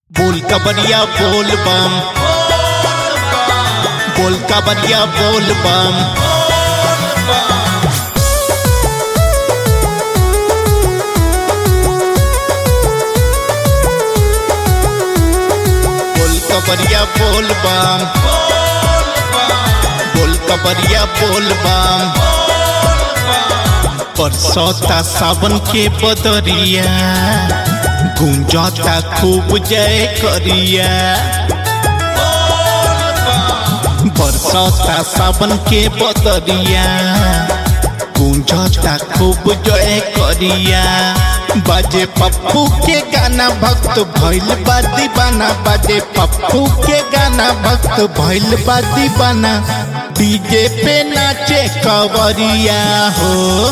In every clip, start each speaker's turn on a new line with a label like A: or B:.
A: बोल कबरिया बोल बम बोल कबरिया बोल बम बोल कबरिया बोल बम बोल कबरिया बोल बम परसौता सावन के बदरिया गुंजता खूब जय करिया बरसता सावन के बदरिया गुंजता खूब जय करिया बाजे पप्पू के गाना भक्त भइल बा दीवाना बाजे पप्पू के गाना भक्त भइल बा दीवाना डीजे पे नाचे कवरिया हो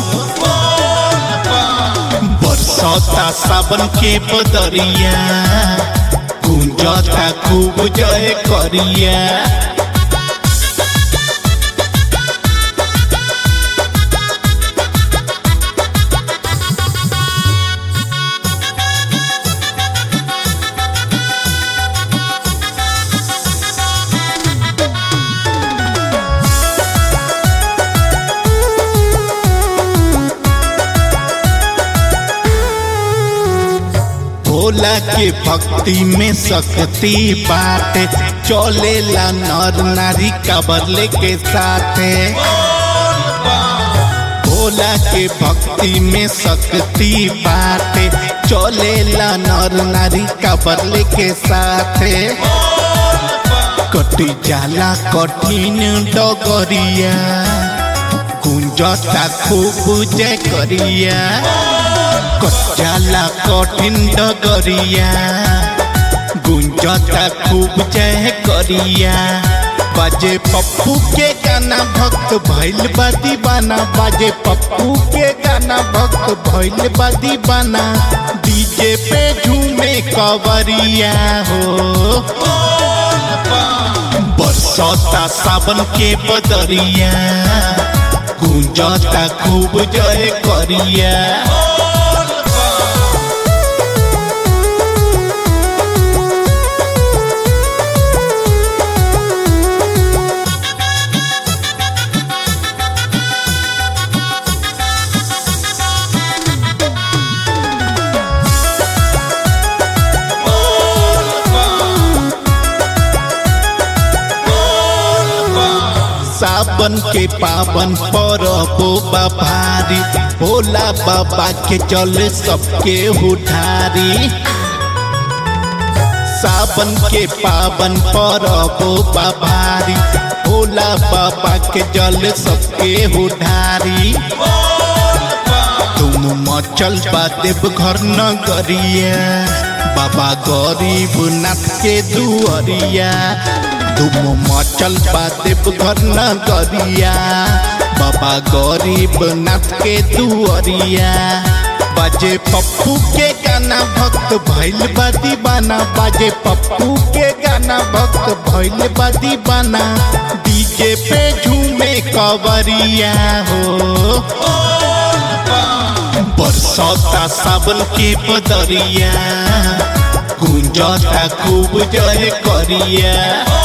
A: बरसता सावन के बदरिया गुंजता खूब जय करिया भोला के भक्ति में शक्ति बाटे चलेला नर नारी कबरले के साथे भोला के भक्ति में शक्ति बाटे चलेला नर नारी कबरले के साथे कटी जाला कठिन डगरिया गुंजता खूब जय करिया कच्चाला कठिन डगरिया गुंजता खूब जय करिया बाजे पप्पू के गाना भक्त भैल बा दीवाना बाजे पप्पू के गाना भक्त भैल बा दीवाना डीजे पे झूमे कवरिया हो बरसता सावन के बदरिया गुंजता खूब जय करिया सावन के पावन परबो बाभारी भोला बाबा के चले सबके उठारी सावन के पावन परबो बाभारी भोला बाबा के जल सबके उठारी तुम मचल बा देव घर नगरिया बाबा गरीब नाथ के दुअरिया तुम मचल बा देव घर नगरिया बाबा गरीब नाथ के दुअरिया बाजे पप्पू के गाना भक्त भैल बा दीवाना बाजे पप्पू के गाना भक्त भैल बा दीवाना डीजे पे झूमे कवरिया हो बरसता सावन के बदरिया गुंजता खूब जय करिया